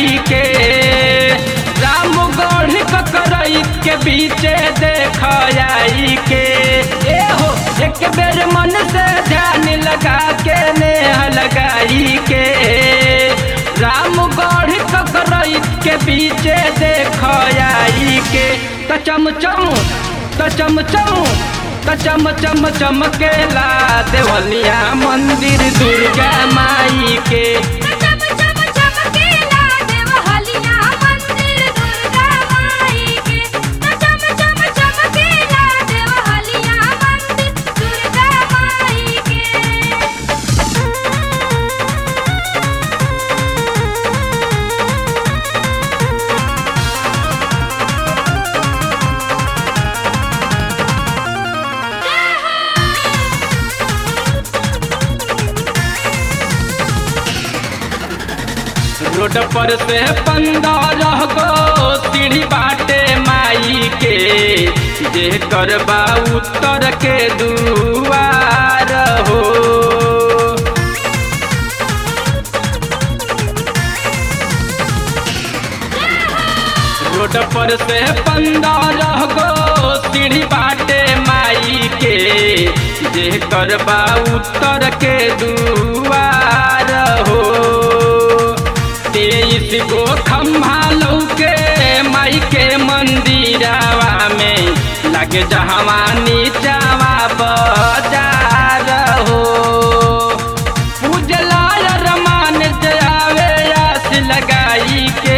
लगाई के राम गढ़ ककरई के बीचे देख आई के ए हो एक बेर मन से ध्यान लगा के नेह लगाई के राम गढ़ ककरई के बीचे देख आई के त चमचम त चमचम त चम चम चमकेला देवलिया मंदिर दुर्गा माई के चम चम चमकेला देवहलिया मंदिर दुर्गा माई के चम चम चमकेला देवहलिया मंदिर दुर्गा माई के रोड पर से पंद्रह गो सीढ़ी बाटे माई के जे करबा उत्तर के दुआर हो रोड पर से पंद्रह गो सीढ़ी बाटे माई के जे करबा उत्तर के दुआर हो तेईस गो खम्भा लौके माई के मंदिरवा में लगे जहवा नीचावा बाजार हो पूजला रमान जयावे आस लगाई के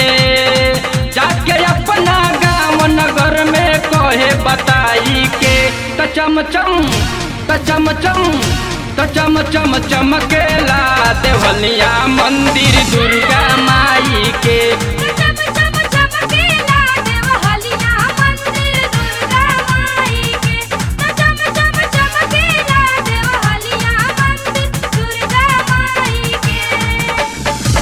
जाके अपना गाँव नगर में कहे बताई के त चमचम त चमचम त चम चम चमकेला देवलिया मंदिर दुर्गा माई के चम चम चमकेला देवहलिया मंदिर दुर्गा माई के चम चम चमकेला देवहलिया मंदिर दुर्गा माई के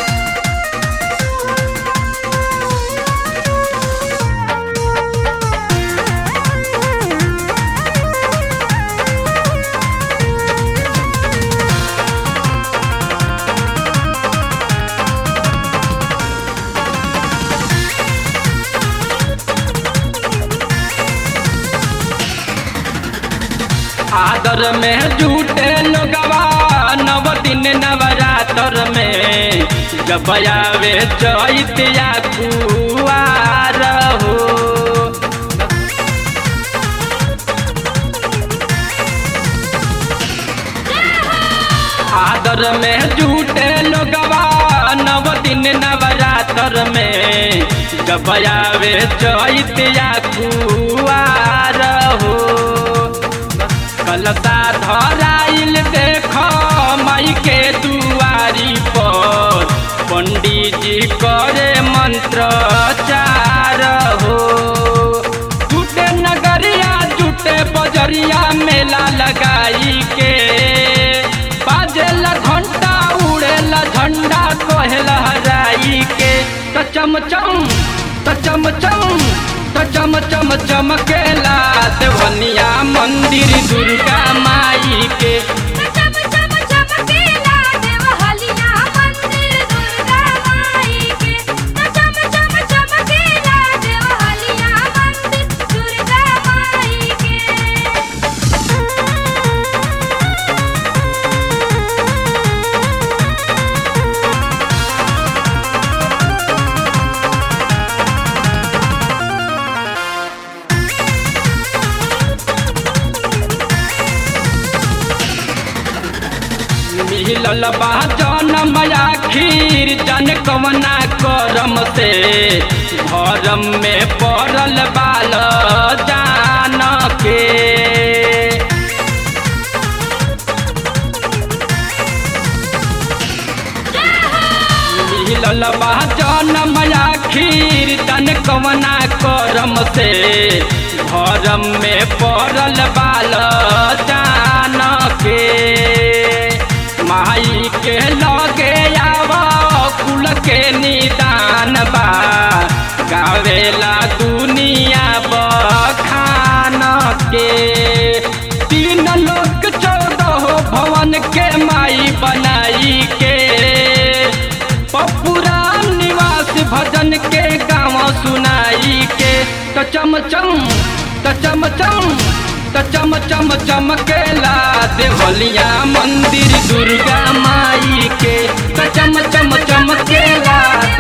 आदर में झूठे लोगवा नव दिन नवरात्र में जब आवे चैतिया कुआर हो आदर में झूठे लोगवा नव दिन नवरात्र में जब आवे चैतिया कुआर हो कलता धराइल देख माई के दुआरी पर पंडित जी करे मंत्र चार हो जुटे नगरिया जुटे बजरिया मेला लगाई के बाजेला घंटा उड़ेला झंडा कहे लहराई के त चमचम त चमचम त चम चम चमकेला देवनिया मंदिर दुर्गा माई के चम चम चमकेला देवहलिया मंदिर दुर्गा माई के चम चम चमकेला देवहलिया मंदिर दुर्गा माई के मिलल बा जनम आखिर जन कवना करम से भरम में पड़ल बाल जान के मिलल बा जनम आखिर जन कवना करम से भरम में पड़ल बाल जान के माई के लगे आव कुल के निदान बा गावेला दुनिया बखान के तीन लोक चौदह भवन के माई बनाई के पपुरान भजन के गाँव सुनाई के तो चम चम तो चम चम तो चम चम चमकेला देवलिया मंदिर दुर्गा माई के तो चम चम चमकेला